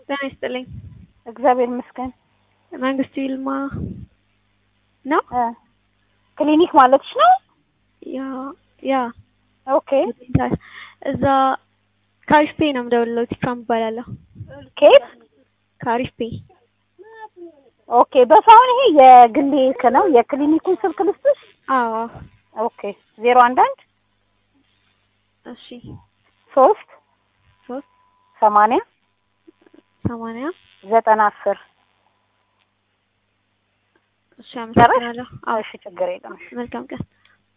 ጤና ይስጥልኝ። እግዚአብሔር ይመስገን። መንግስቱ ይልማ ነው? እ ክሊኒክ ማለትሽ ነው? ያ ያ ኦኬ እዛ ካሪፍ ፔ ነው የምደውልለው። ቲካም እባላለሁ። ኬት ካሪፍ ፔ ኦኬ። በሳሁን ይሄ የግሌ ክ ነው የክሊኒኩን ስልክ ልስጥሽ? አዎ ኦኬ ዜሮ አንድ አንድ እሺ ሶስት ሶስት ሰማንያ ሰማንያ ዘጠና አስር እሺ አመሰግናለሁ። አዎ እሺ ችግር የለም። መልካም ቀን